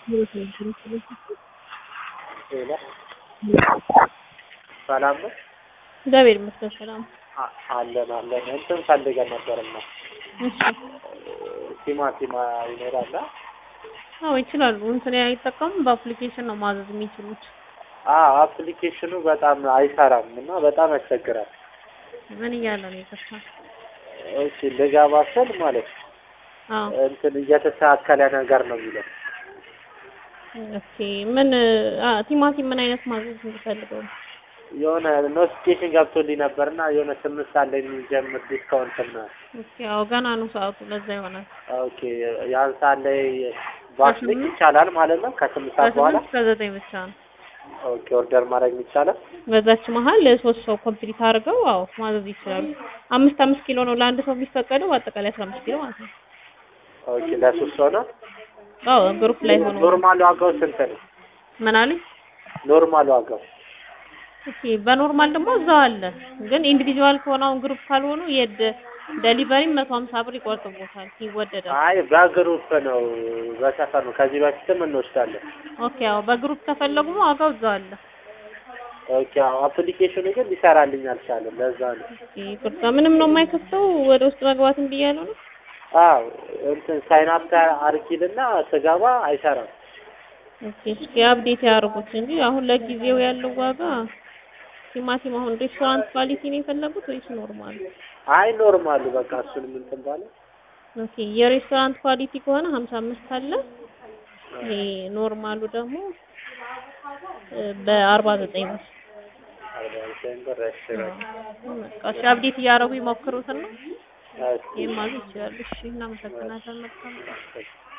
ሌላ ሰላም ነው እግዚአብሔር ይመስገን ሰላም። አ- አለን አለን እንትን ፈልገን ነበርና እሺ ቲማቲም ይኖራል አ? አዎ ይችላሉ። እንትን አይጠቀሙም። በአፕሊኬሽን ነው ማዘዝ የሚችሉት። አ አፕሊኬሽኑ በጣም አይሰራም እና በጣም ያስቸግራል። ምን እያለ ነው የከፋ? እሺ ልገባ ስል ማለት ነው አዎ እንትን እየተስተካከለ ነገር ነው የሚለው ኦኬ። ምን አ ቲማቲም ምን አይነት ማዘዝ እንፈልገው? የሆነ ኖቲፊኬሽን ገብቶልኝ ነበርና የሆነ ስምንት ሰዓት ላይ የሚጀምር ዲስካውንት ነው። ኦኬ አዎ ገና ነው ሰዓቱ፣ ለዛ ይሆናል። ኦኬ ያን ሰዓት ላይ ባስልክ ይቻላል ማለት ነው ከስምንት ሰዓት በኋላ ከስምንት እስከ ዘጠኝ ብቻ ነው። ኦኬ ኦርደር ማድረግ ይቻላል። በዛች መሀል ሶስት ሰው ኮምፕሊት አድርገው አዎ ማዘዝ ይችላሉ። አምስት አምስት ኪሎ ነው ለአንድ ሰው የሚፈቀደው፣ በአጠቃላይ አስራ አምስት ኪሎ ማለት ነው። ኦኬ ለሶስት ሰው ነው። አዎ ግሩፕ ላይ ሆኖ ኖርማል ዋጋው ስንት ነው? ምን አለኝ? ኖርማል ዋጋው ኦኬ በኖርማል ደግሞ እዛው አለ። ግን ኢንዲቪጁዋል ከሆነ አሁን ግሩፕ ካልሆኑ የደ ዴሊቨሪ መቶ ሀምሳ ብር ይቆርጥቦታል፣ ይወደዳል። አይ በግሩፕ ነው በሰፈር ነው። ከዚህ በፊትም እንወስዳለን። ኦኬ አዎ በግሩፕ ከፈለጉ ዋጋው እዛው አለ። ኦኬ አዎ አፕሊኬሽኑ ግን ሊሰራልኝ አልቻለም። ለዛ ነው። ኦኬ ይቅርታ፣ ምንም ነው የማይከፍተው ወደ ውስጥ መግባት እምቢ እያለው ነው። አዎ እንትን ሳይን አፕ አርጊልና ስገባ አይሰራም። ኦኬ እስኪ አፕዴት ያደርጉት እንጂ አሁን ለጊዜው ያለው ዋጋ ቲማቲም አሁን ሬስቶራንት ኳሊቲ ነው የፈለጉት ወይስ ኖርማል? አይ ኖርማሉ በቃ እሱንም እንትን ባለ ኦኬ የሬስቶራንት ኳሊቲ ከሆነ ሀምሳ አምስት አለ። ይሄ ኖርማሉ ደግሞ እ በአርባ ዘጠኝ ብር አርባ ዘጠኝ ብር እሺ በቃ በቃ እሺ አፕዴት እያደረጉ ይሞክሩትና እሺ ይሄን ማለት ይችላሉ። እሺ እናመሰግናለን። መልካም እሺ